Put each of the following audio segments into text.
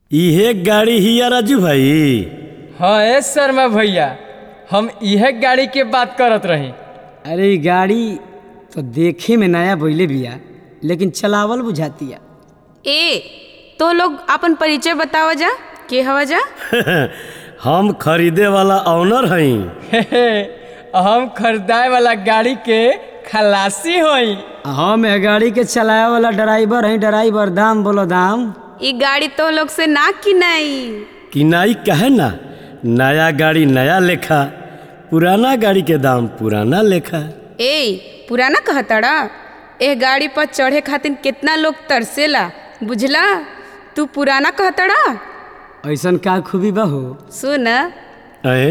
इहे गाड़ी हिया राजू भाई हाँ ए शर्मा भैया हम इहे गाड़ी के बात करत रही अरे इ गाड़ी तो देखे में नया बोले बिया लेकिन चलावल बुझातिया ए तो लोग अपन परिचय बतावा जा के हवा जा हम खरीदे वाला ऑनर हई हे हे, हम खरीदाए वाला गाड़ी के खलासी होई हम ए गाड़ी के चलाए वाला ड्राइवर है ड्राइवर दाम बोलो दाम ई गाड़ी तो लोग से ना किनाई किनाई कहे ना नया गाड़ी नया लेखा पुराना गाड़ी के दाम पुराना लेखा ए पुराना कहतड़ा एह गाड़ी पर चढ़े खातिर कितना लोग तरसेला बुझला तू पुराना कहतड़ा ऐसन का खूबी बा हो सुन अए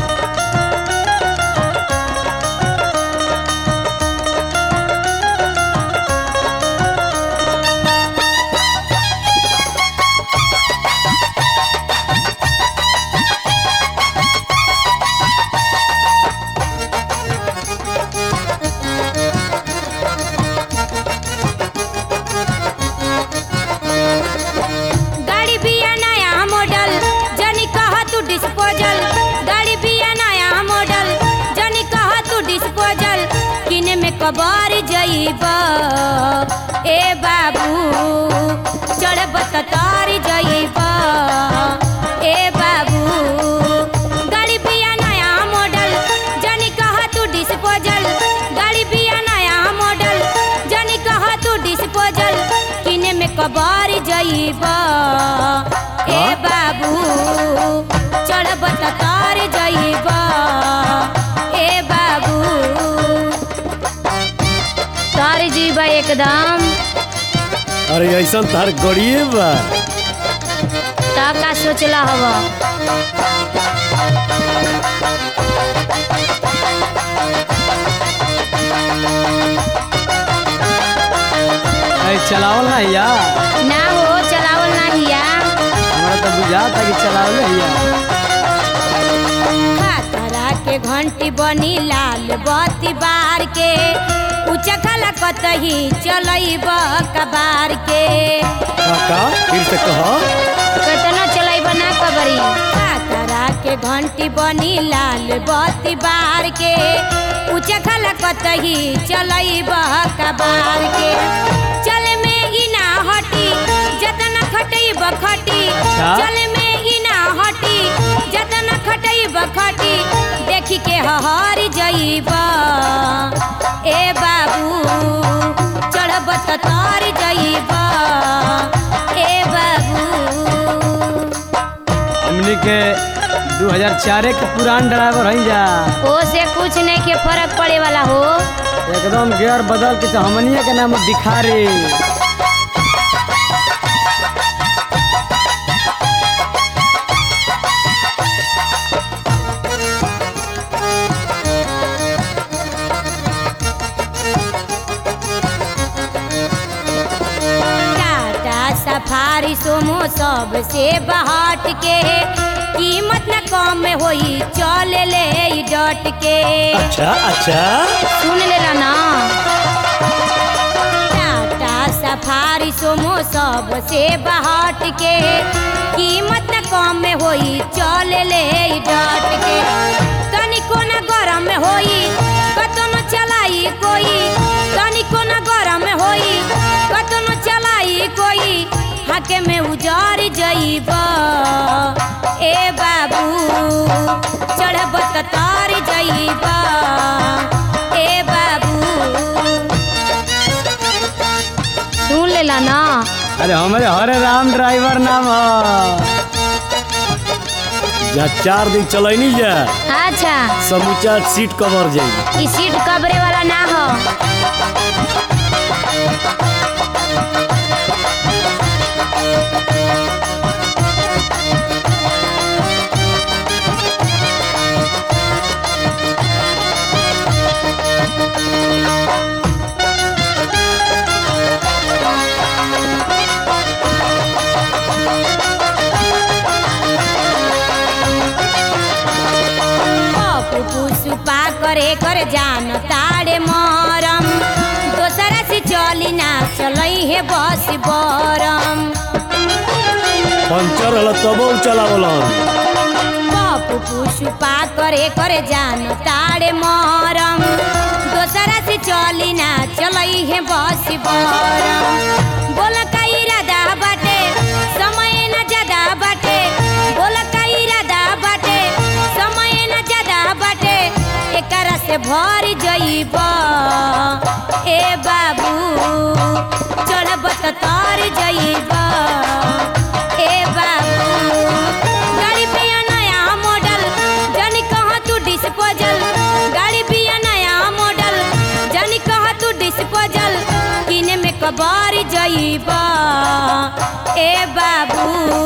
गाड़ी बिया नया मॉडल जनी कह तू डिस्पोजल गाड़ी बिया नया मॉडल जनी कह तू डिस्पोजल किने में कबार जइब ए बाबू चढ़ब त तार जइब ए बाबू गाड़ी बिया नया मॉडल जनी कह तू डिस्पोजल गाड़ी बिया नया मॉडल जनी कह तू डिस्पोजल किने में कबार जइब ए बाबू चढ़ब त तार जइब ए बाबू तार जइब एकदम अरे ऐसा तार गड़िए बा ता का सोचला हवा ऐ चलावल ना हिया ना हो चलावल ना हिया हमारा तो बुझाता कि चलावल हिया खतरा के घंटी बनी लाल बत्ती बार के ऊंचा खला कतही चलैब कबार के काका फिर से कहो केतना चलैब ना कबरी खतरा के घंटी बनी लाल बत्ती बार के ऊंचा खला कतही चलैब कबार के चले में ई ना हटी जतना खटैब खटी अच्छा। चले में ई ना हटी जतना खटैब खटी देखी के हहर जइब ए बाबू चढ़ब त तार जइब ए बाबू हमनी के 2004 के पुरान ड्राइवर हई जा ओ से कुछ नहीं के फर्क पड़े वाला हो एकदम गियर बदल के तो हमनिया के नाम भिखारी टाटा सफारी सोमो सब से बहट के कीमत न कम होई चल ले ई डट के अच्छा अच्छा सुन लेला ना टाटा सफारी सोमो सब से बहट के कीमत न कम होई चल ले ई डट के तनिको न गरम होई कतनो चलाई कोई तनिको न गरम होई कतनो चलाई कोई हाके में उजार जइब ए बाबू चढ़ब त तार जइब ए बाबू सुन लेला ना अरे हमारे हरे राम ड्राइवर नाम ह जा चार दिन चलैनी जा अच्छा समूचा सीट कवर जाई ई सीट कबरे वाला ना हो पुष्पा करे कर जान तारे मरम दोसरा से चली ना चलई हे बस बरम पंचर हल तबो चलावल पप्पू पुष्पा करे करे जान तारे मरम दोसरा से चली ना चलई है बस बरम बोला का इरादा बाटे समय न ज्यादा बाटे बोला का इरादा बाटे समय न ज्यादा बाटे एकरा से भर जइब ए बाबू चढ़ब त तर जइब ए बाबू गाड़ी पिया नया मॉडल जानी कहाँ तू डिस्पोजल गाड़ी पिया नया मॉडल जानी कहाँ तू डिस्पोजल किने में कबार जइब ए बाबू